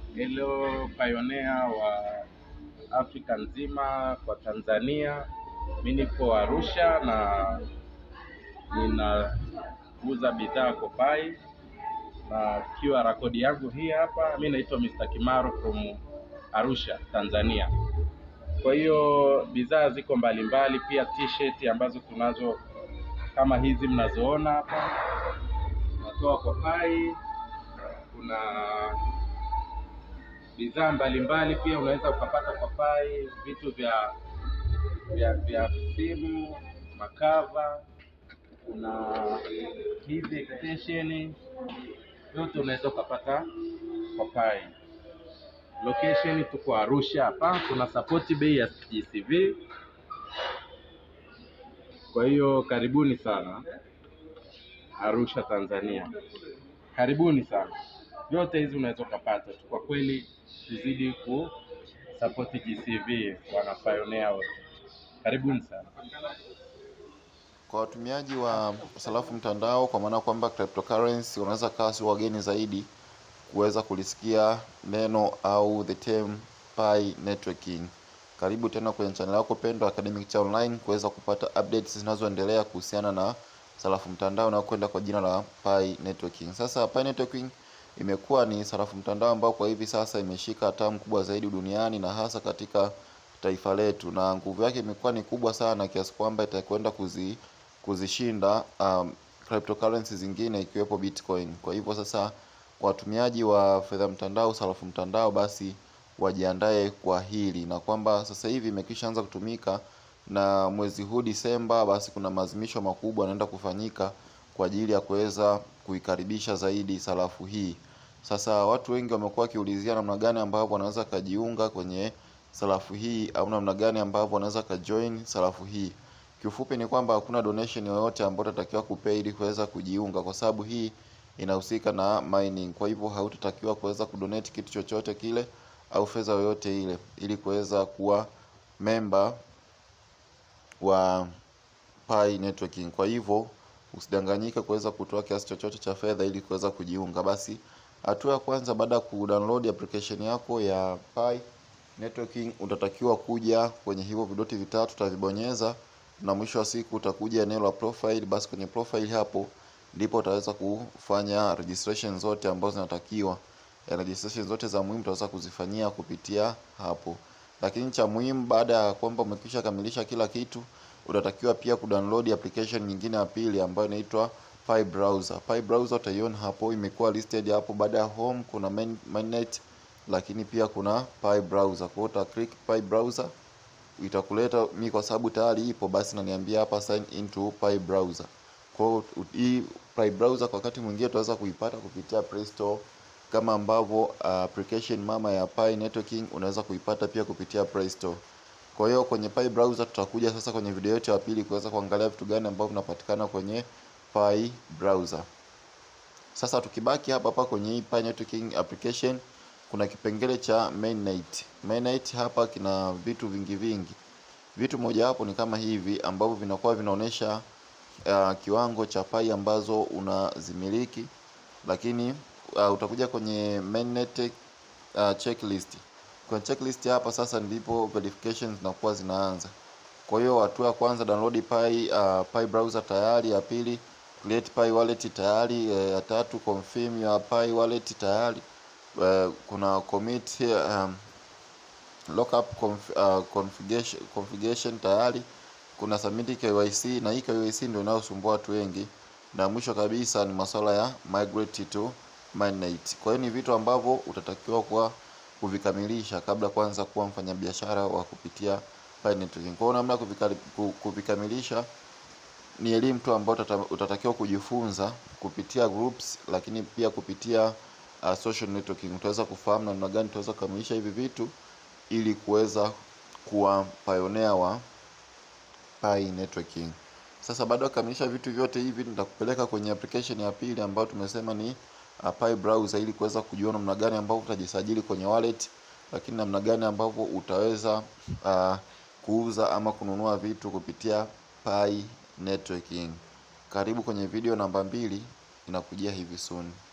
Hello pioneer wa Afrika nzima kwa Tanzania. Mi nipo Arusha na ninauza bidhaa Kopai na QR code yangu hii hapa. Mi naitwa Mr. Kimaro from Arusha, Tanzania. Kwa hiyo bidhaa ziko mbalimbali, pia t-shirt ambazo tunazo kama hizi mnazoona hapa, natoa Kopai. Kuna bidhaa mbalimbali pia unaweza ukapata Kopai, vitu vya vya vya simu, makava, kuna hizi extension, yote unaweza ukapata Kopai. Location tuko Arusha hapa, kuna support bei ya GCV. Kwa hiyo karibuni sana Arusha, Tanzania, karibuni sana. Yote hizi unaweza ukapata tu. Kwa kweli, tuzidi ku support GCV, wana pioneer wote, karibuni sana. Kwa watumiaji wa sarafu mtandao, kwa maana kwamba cryptocurrency, wanaweza kawa si wageni zaidi kuweza kulisikia neno au the term Pi networking. Karibu tena kwenye channel yako pendwa Academic Cha Online kuweza kupata updates zinazoendelea kuhusiana na sarafu mtandao na kwenda kwa jina la Pi networking. Sasa Pi networking imekuwa ni sarafu mtandao ambao kwa hivi sasa imeshika hatamu kubwa zaidi duniani na hasa katika taifa letu, na nguvu yake imekuwa ni kubwa sana kiasi kwamba itakwenda kuzi kuzishinda um, cryptocurrency zingine ikiwepo Bitcoin. Kwa hivyo sasa kwa watumiaji wa fedha mtandao, sarafu mtandao, basi wajiandae kwa hili, na kwamba sasa hivi imekwisha anza kutumika na mwezi huu Disemba, basi kuna maazimisho makubwa yanaenda kufanyika kwa ajili ya kuweza kuikaribisha zaidi sarafu hii. Sasa watu wengi wamekuwa wakiulizia namna gani ambavyo wanaweza kajiunga kwenye sarafu hii au namna gani ambavyo wanaweza kajoin sarafu hii. Kiufupi ni kwamba hakuna donation yoyote ambayo utatakiwa kupay ili kuweza kujiunga, kwa sababu hii inahusika na mining. Kwa hivyo hautatakiwa kuweza kudonate kitu chochote kile au fedha yoyote ile ili kuweza kuwa member wa Pi networking. Kwa hivyo usidanganyike kuweza kutoa kiasi chochote cha fedha ili kuweza kujiunga. Basi hatua ya kwanza baada ya kudownload application yako ya Pi networking, utatakiwa kuja kwenye hivyo vidoti vitatu utavibonyeza, na mwisho wa siku utakuja eneo la profile. Basi kwenye profile hapo ndipo utaweza kufanya registration zote ambazo zinatakiwa. Registration zote za muhimu utaweza kuzifanyia kupitia hapo, lakini cha muhimu baada ya kwamba umekwisha kamilisha kila kitu utatakiwa pia kudownload application nyingine ya pili ambayo inaitwa Pi browser. Pi browser utaiona hapo imekuwa listed hapo. Baada ya home kuna main, mainnet lakini pia kuna Pi browser. Kwa hiyo uta click Pi browser itakuleta mi, kwa sababu tayari ipo, basi naniambia hapa sign into Pi browser. Kwa hiyo hii Pi browser kwa wakati mwingine utaweza kuipata kupitia Play Store kama ambavyo uh, application mama ya Pi networking unaweza kuipata pia kupitia Play Store. Kwa hiyo kwenye Pi browser tutakuja sasa kwenye video yetu ya pili kuweza kuangalia vitu gani ambavyo vinapatikana kwenye Pi browser. Sasa tukibaki hapa hapa kwenye hii Pi networking application kuna kipengele cha mainnet. Mainnet hapa kina vitu vingi vingi. Vitu moja hapo ni kama hivi ambavyo vinakuwa vinaonyesha uh, kiwango cha Pi ambazo unazimiliki, lakini uh, utakuja kwenye mainnet uh, checklist kwenye checklist hapa sasa ndipo verification zinakuwa zinaanza. Kwa hiyo hatua ya kwanza download Pi, uh, Pi browser tayari, ya pili create Pi wallet tayari, ya tatu confirm your Pi wallet tayari, uh, kuna commit um, lockup conf, uh, configuration, configuration tayari, kuna submit KYC na hii KYC ndio inayosumbua watu wengi, na mwisho kabisa ni masuala ya migrate to mainnet. Kwa hiyo ni vitu ambavyo utatakiwa kwa kuvikamilisha kabla kwanza kuwa mfanyabiashara wa kupitia Pi networking. Kwa hiyo namna kuvikamilisha ni elimu tu ambayo utatakiwa kujifunza kupitia groups, lakini pia kupitia uh, social networking. Utaweza kufahamu namna gani utaweza kukamilisha hivi vitu ili kuweza kuwa pioneer wa Pi networking. Sasa baada ya kukamilisha vitu vyote hivi, nitakupeleka kwenye application ya pili ambayo tumesema ni uh, Pi browser ili kuweza kujua namna gani ambavyo utajisajili kwenye wallet, lakini namna gani ambavyo utaweza uh, kuuza ama kununua vitu kupitia Pi networking. Karibu kwenye video namba mbili inakujia hivi soon.